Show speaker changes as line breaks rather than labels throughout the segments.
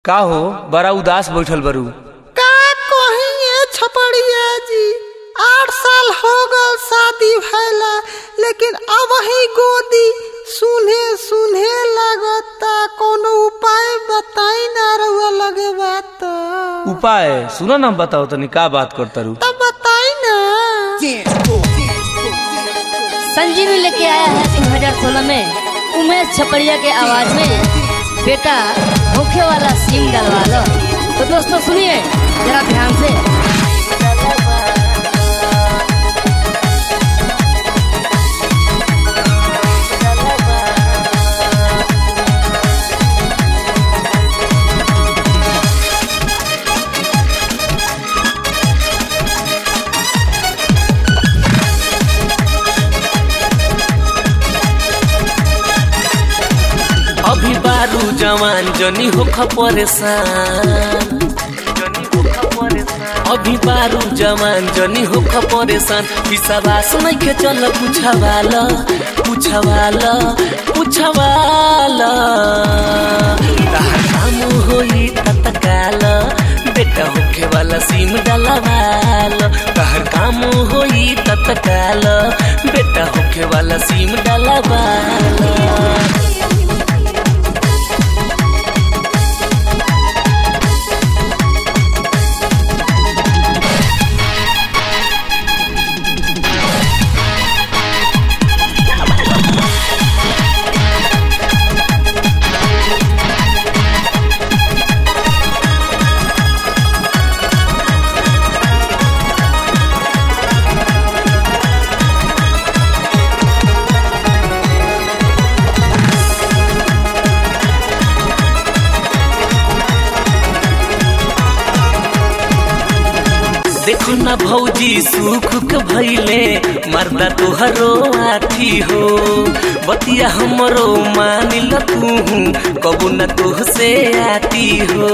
का हो बड़ा उदास बैठल बरू
का कहिए छपड़िया जी आठ साल हो गल शादी भैला लेकिन अब ही गोदी सुने सुने लगता कोनो उपाय बताई ना रहुआ लगे बात
उपाय सुनो ना बताओ तनी का बात कर तरू
तब बताई ना
संजीवी लेके आया है तीन हजार सोलह में उमेश छपड़िया के आवाज में बेटा होखे वाला सीम डलवा लो तो दोस्तों सुनिए जरा ध्यान से
अभी बारू जवान जनी होख परेशान अभी बारू जवान जनी होख परेशान विश्वास नहीं के चल पूछवाल पूछवाल पूछवाल तहार काम होई तत्काल बेटा होखे वाला सिम डलवाल तहार काम होई तत्काल बेटा होखे वाला सिम डलवाल देखो ना भौजी सुख के भैले मर्दा तोहरो आथी हो बतिया हमरो मानिल तू कबू न तोह से आती हो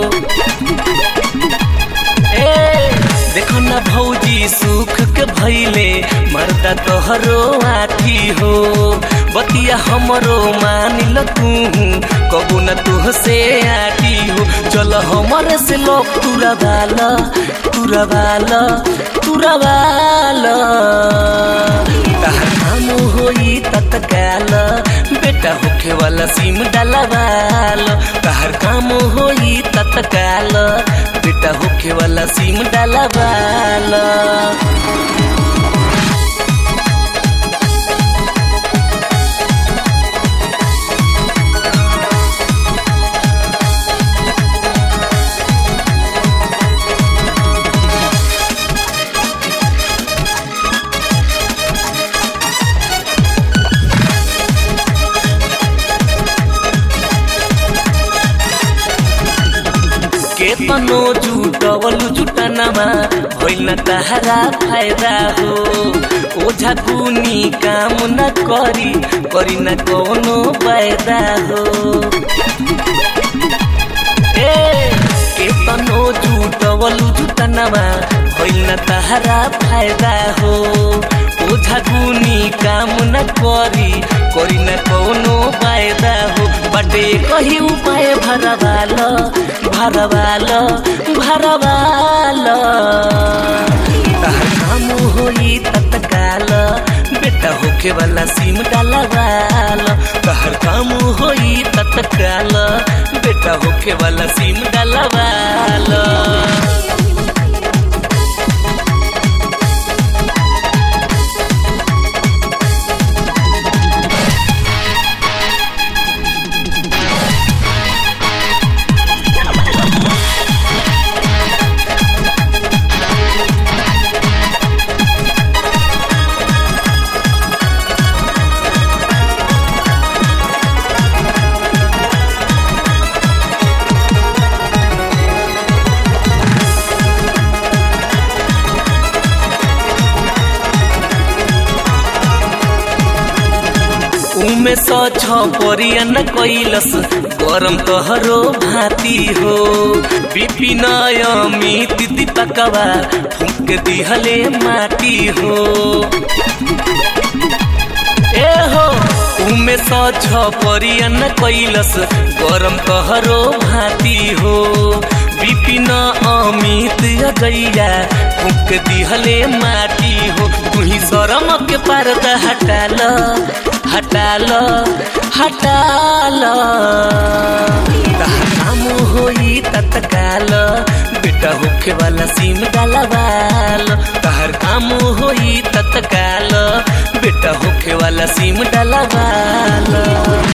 ए देखो ना भौजी सुख के भैले मर्दा तोहरो आथी हो बतिया हमरो मानिल तू कबू न तोह से आती हो चल हमरे से लोग तुरा बाल तुरा बाल तुरा बाल तहर काम होई तत्काल बेटा होखे वाला सिम डलवाल तहर काम होई तत्काल बेटा होखे वाला सिम डलवाल केतनो जुटवलु जुटनमा होइन तहारा फायदा हो ओझा कुनी काम न करी करी न कोनो फायदा हो ए केतनो जुटवलु जुटनमा होइन तहारा फायदा हो ओझा कुनी काम न करी करी न कोनो फायदा हो बटे कही उपाय भरवाल भरवाल भरवाल तहर काम होई तत्काल बेटा होखे वाला सिम डलवाल तहर काम होई तत्काल बेटा होखे वाला सिम डलवाल उमे स छ परियन कैलस गरम तोहरो भाती हो विपिन अमित दीपकवा फूक दिहले माटी हो ए हो उमे स छ परियन कैलस गरम कहरो भाती हो अमित अजैया फूक दिहले माटी हो तुही शरम के पर्दा हटाल हटाल हटाल तहर काम होई तत्काल बेटा होखे वाला सिम डालवाल तहर काम होई तत्काल बेटा होखे वाला सिम डालवाल